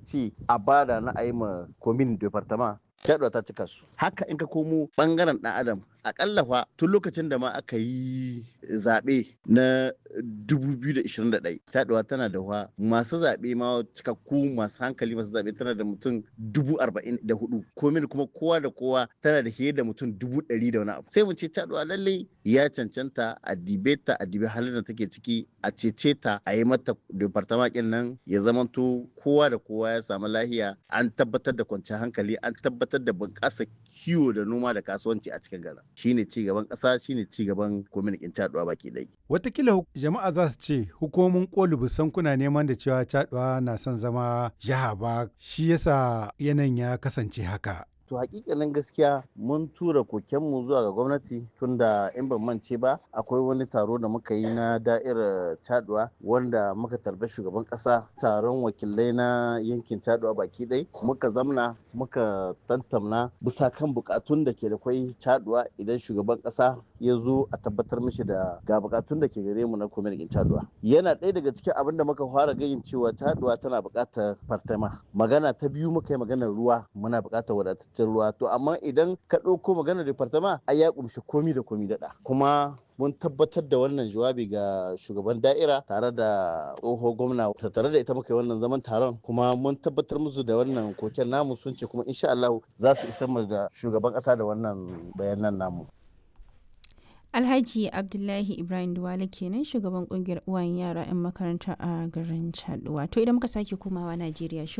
ce a bada na a yi ma komin departama shaɗuwa ta cika su haka in ka komo ɓangaren ɗan adam akalla fa tun lokacin da ma aka yi zaɓe na 2021 taɗuwa tana da wa masu zaɓe ma cikakku masu hankali masu zaɓe tana da mutum 44 komin kuma kowa da kowa tana da fiye da mutum 100 da wani abu sai mu ce taɗuwa lallai ya cancanta a dibe ta a dibe halin da take ciki a cece ta a yi mata departamakin nan ya zamanto kowa da kowa ya samu lahiya an tabbatar da kwanciyar hankali an tabbatar da bunƙasa kiwo da noma da kasuwanci a cikin garin shine ci gaban ƙasa shine ci gaban kwamitin caɗuwa baki ɗaya. Watakila jama'a za su ce hukumomin koli busan kuna neman da cewa caɗuwa na son zama jiha ba shi yasa yanayin ya kasance haka. to hakikanin gaskiya mun tura kokenmu zuwa ga gwamnati tunda in ban mance ba akwai wani taro da muka yi na da'irar taduwa wanda muka tarbi shugaban kasa taron wakilai na yankin taduwa baki ɗai muka zamna muka tantamna bisa kan bukatun da ke da kwai taduwa idan shugaban kasa ya zo a tabbatar mishi da ga bukatun da ke gare mu na kwamitin taduwa yana ɗaya daga cikin abin da muka fara gayin cewa taduwa tana buƙatar fartama magana ta biyu muka yi maganar ruwa muna buƙatar wadataccen ruwa to amma idan ka ɗauko maganar departama ai ya kumshi komi da komi daɗa kuma mun tabbatar da wannan jawabi ga shugaban da'ira tare da tsoho gwamna tare da ita muka yi wannan zaman taron kuma mun tabbatar musu da wannan koken namu sun ce kuma insha Allah za su isar mu da shugaban ƙasa da wannan bayanan namu Alhaji Abdullahi Ibrahim Duwale kenan shugaban kungiyar uwayen yara 'yan makaranta a garin Chaduwa. To idan muka sake komawa Najeriya